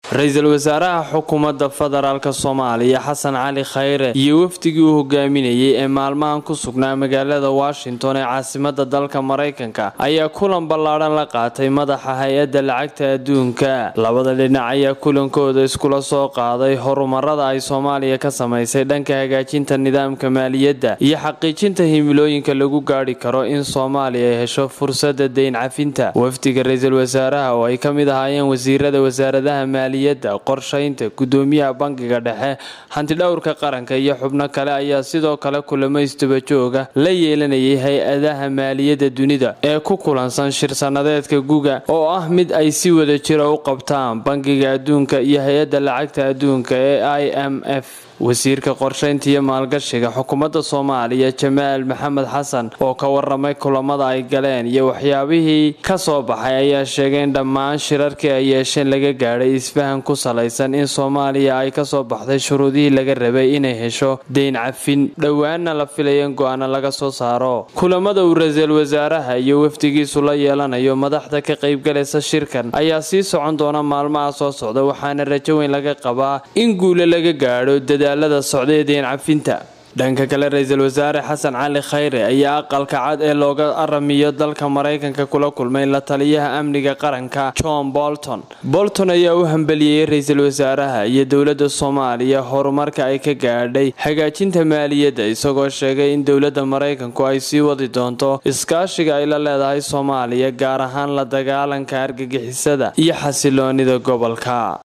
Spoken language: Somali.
ra-iisul wasaaraha xukuumadda federaalk soomaaliya xasan cali khayre iyo wafdigii uu hogaaminayay ee maalmahan ku sugnaa magaalada washington ee caasimada dalka maraykanka ayaa kulan ballaadhan la qaatay madaxa hay-adda lacagta adduunka labada dhinac ayaa kulankooda iskula soo qaaday horumarada ay soomaaliya ka samaysay dhanka hagaajinta nidaamka maaliyadda iyo xaqiijinta himilooyinka lagu gaadhi karo in soomaaliya ay hesho fursada deyn cafinta wafdiga ra-iisul wasaaraha oo ay ka mid ahaayeen wasiirada wasaaradaha maaliyadda qorshaynta gudoomiyaha bankiga dhexe hantidhowrka qaranka iyo xubno kale ayaa sidoo kale kulamo isdabajooga la yeelanayay hay-adaha maaliyadda dunida ee ku kulansan shir sanadeedka guga oo ah mid ay si wada jira u qabtaan bankiga adduunka iyo hay-adda lacagta adduunka ee i m f wasiirka qorshaynta iyo maalgashiga xukuumadda soomaaliya jamaal maxamed xasan oo ka waramay kulamada ay galeen iyo waxyaabihii ka soo baxay ayaa sheegay in dhammaan shirarkii ay yeesheen laga gaadhay isfahan ku salaysan in soomaaliya ay kasoo baxday shuruudihii laga rabay inay hesho deyn cafin dhowaanna la filaya in go-aano laga soo saaro kulamada uu ra-iisul wasaaraha iyo wafdigiisu la yeelanayo madaxda ka qaybgalaysa shirkan ayaa sii socon doona maalmaha soo socda waxaana rajo weyn laga qabaa in guule laga gaadho dadaalada socday deen cafinta dhanka kale ra-iisul wasaare xasan cali khayre ayaa aqalka cad ee looga aramiyo dalka maraykanka kula kulmay la taliyaha amniga qaranka john bolton bolton ayaa u hambeliyey ra-iisul wasaaraha iyo dowladda soomaaliya horumarka ay ka gaadhay hagaajinta maaliyadda isagoo sheegay in dowladda maraykanku ay sii wadi doonto iskaashiga ay la leedahay soomaaliya gaar ahaan la dagaalanka argagixisada iyo xasiloonida gobolka